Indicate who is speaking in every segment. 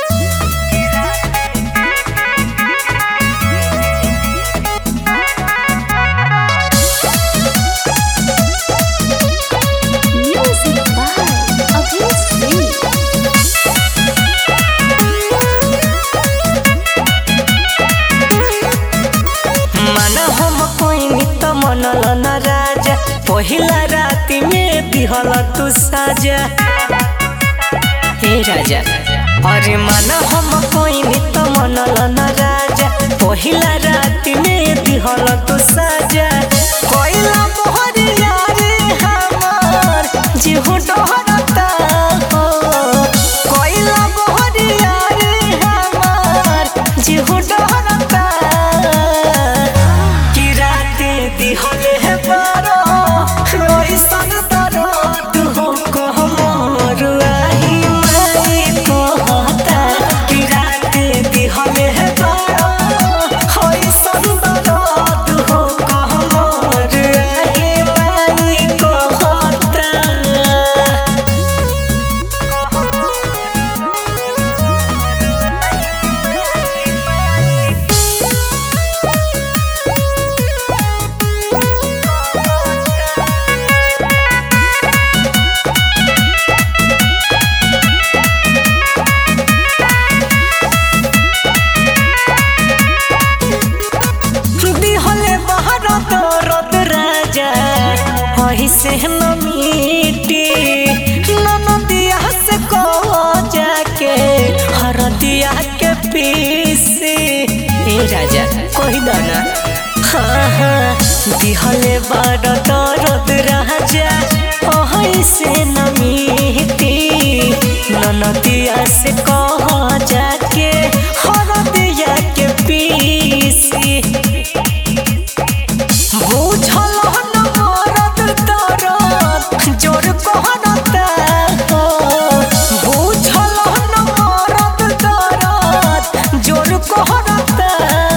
Speaker 1: Music by Abhay Singh.
Speaker 2: मन हम कोई त मनल न राजा पहिला राति में दिहल तू साजा हे राजा अरे मन हम कोई त मनल न राजा पहिला राति में दिहल तू साजा कोइला मोहर यारे हमार जीहु डहरता हो कोइला मोहर यारे हमार जीहु डहरता कि राते दिहले हे पारो रोइसन तरो तू हो कहमोर आही माई कहता कि राते दिहले हे पारो होइसन तरो तू हो कहमोर आही माई कहता दिहले बाहर दरद राजा वही से न मिटी ननदिया से को जाके हरदिया के पीसी ए राजा कोई दाना हाँ हाँ दिहले बार दरद राजा वही से न मिटी ननदिया से कह जाके हरदिया के पीसी बुझल न मरद दरद जोर कहरता हो बुझल न मरद दरद जोर कहरता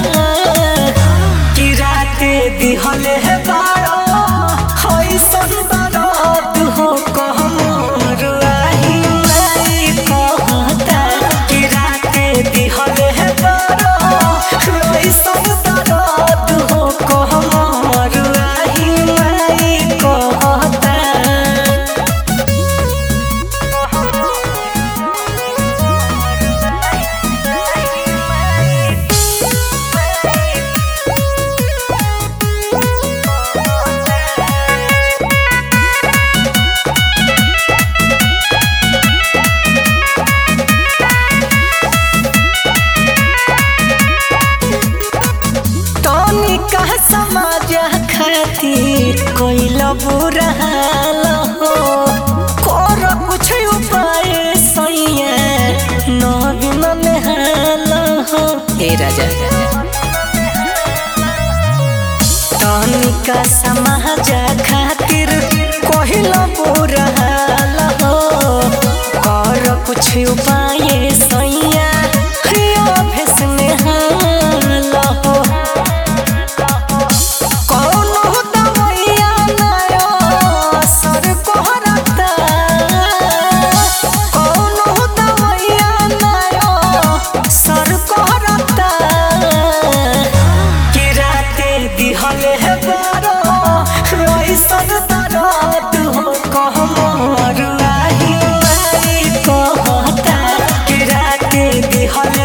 Speaker 2: कि राते दिहले हे बारो होइसन दरद हो कहमोर आही माई कहता कि राते दिहले हे बारो होइसन दरद हो कहमोर आही माई कहता तनी का समाज खातिर कोइल बुरा हाल हो कर कुछ उपाय सैया नवीन नेहाल हो हे राजा तनी का समाज खातिर कोइल बुरा हाल हो कर कुछ उपाय सैया भेस नेहाल हो कौनो दवैया नायो सर कोहरता कौनो दवैया नायो सर कोहरता कि राते दिहले हे बारो रोइसन दरद हो कहमोर आही माई कहता कि राते दिहले